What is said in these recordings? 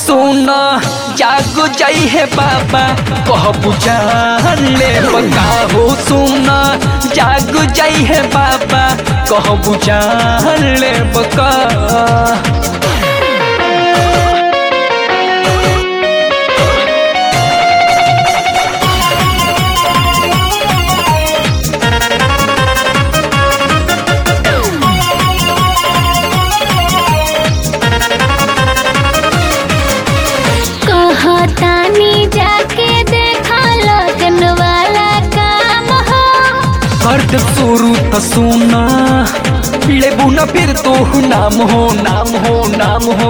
सुन जाग जाई है बाबा कह बुझान ले बका हो सुन जाग जाई है बाबा कह बुझान ले बका कहतानी जाके देखा लगन वाला काम हो कर्द शुरू त सुना लेबू न फिर तो नाम हो नाम हो नाम हो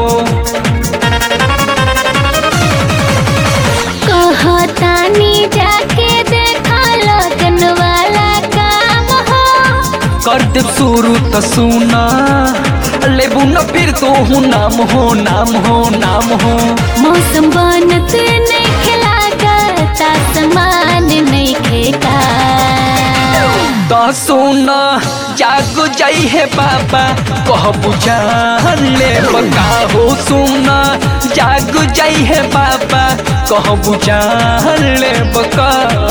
कहतानी जाके देखा लगन वाला काम हो कर्द शुरू त सुना लेबू न फिर तो नाम हो नाम हो नाम हो मौसम बनत नहीं खिलागता समान नहीं खेता त सुना जाग जाई है बाबा कह बुझान ले बका हो सुना जाग जाई है बाबा कह बुझान ले बका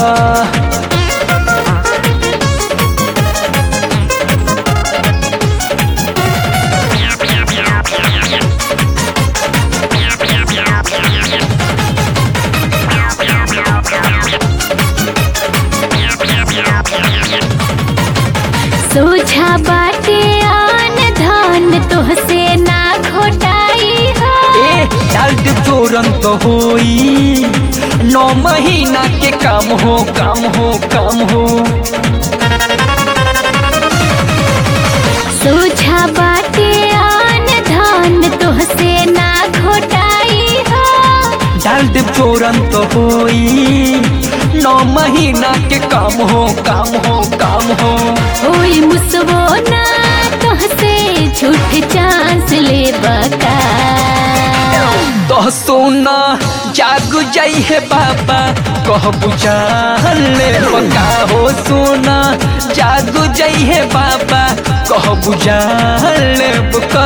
सोझा बाटे आन धन तोहसे ना घोटाई हो ए डाल्ट तुरंत होई नौ महीना के काम हो काम हो काम हो सोझा बाटे आन धन तोहसे ना घोटाई हो डाल्ट तुरंत होई नौ महीना के काम हो काम हो काम हो ओई मुसवो ना तोहसे झूठ चांस ले बका तो सोना जाग जाई है बाबा कह बुझान ले बका हो सोना जाग जाई है बाबा कह बुझान ले बका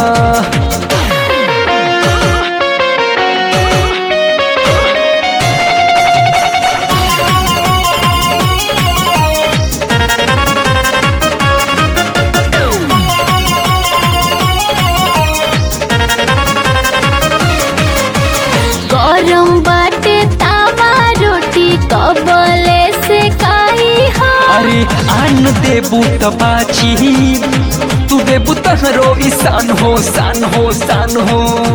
गरम बाटे तावा रोटी कबले से काई हो अरे आन देबू त बाची तू देबू तहरो ईसान हो सान हो सान हो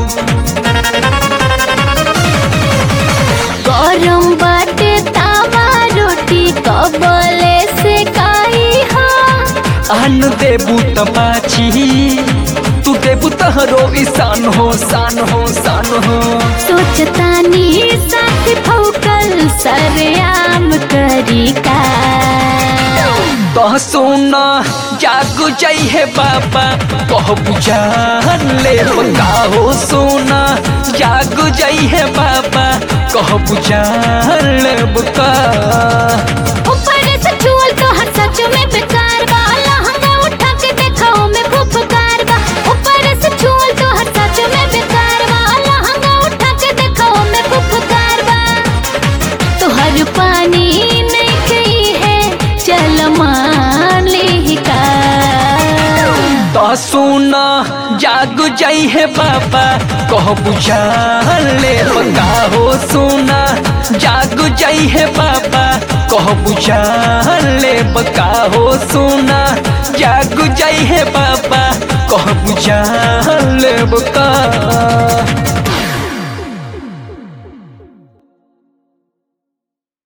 गरम बाटे तावा रोटी कबले से काई हो आन देबू त बाची तू देबू तहरो ईसान हो सान हो सान हो सोचतानी साथ फौकल सरेआम करी का तो सोना जाग जाई है बाबा कह बुझान ले बका हो सोना जाग जाई है बाबा कह बुझान ले बका ऊपर से चूल तो हर सच में बेकार बा लहंगा उठा के देखाओ में फुफकार बा ऊपर से चूल तो हर सच में बेकार बा लहंगा उठा के देखाओ में फुफकार बा तो हर पानी नहीं गई है चल मान ली का तो सोना जाग जाई है बाबा कह बुझान ले बका हो सोना जाग जाई है बाबा कह बुझान ले बका हो सोना जाग जाई है बाबा कह बुझान ले बका